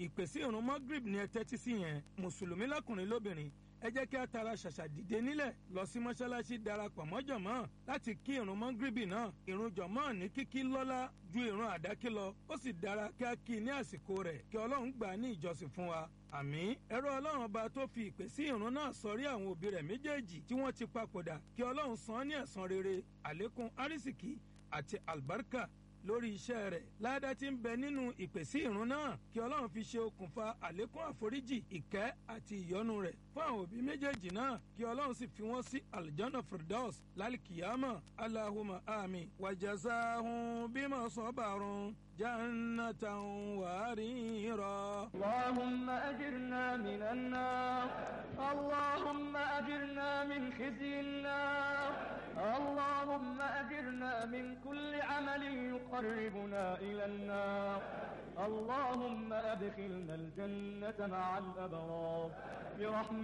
ìpèsè ìrun magrib ni ẹ tẹ́tí sí yẹn mùsùlùmí lọ́kùnrin lóbìnrin ẹ jẹ́ kí a tara ṣàṣà dìde nílẹ̀ lọ sí mọ́ṣáláṣí darapọ̀ mọ́ jọ̀mọ́ láti kí ìrun mọ́gíríbì náà ìrun jọ̀mọ́ ní kíkí lọ́lá ju ìrun àdákí lọ ó sì dára kí a kí i ní àsìkò rẹ̀ kí ọlọ́run gbà á ní ìjọsìn fún wa àmín ẹ̀rọ ọlọ́run ọba tó fi ìpè sí ìrun náà sọrí àwọn òbí rẹ̀ méjèèjì tí wọ́n ti papòdà kí ọlọ́run san án ní ẹ̀san rere àlékún árísìkí àti àlùbáríkà lórí iṣẹ́ rẹ̀ ládàá tí ń bẹ nínú ìpèsè ìrun náà kí ọlọ́run fi ṣe okùnfà àlékún àforíjì ìkẹ́ àti ìyọ́nú rẹ̀ fún àwọn òbí méjèèjì náà kí ọlọ́run sì fi wọ́n sí aljanna firdaus lálìkìyàmọ̀ alahuma ami wàjàsáhùn bímọ sọ́bàrún jannatan wàárìírọ̀. اللهم أجرنا من النار اللهم أجرنا من خزي النار اللهم أجرنا من كل عمل يقربنا إلى النار اللهم أدخلنا الجنة مع الأبرار برحمتك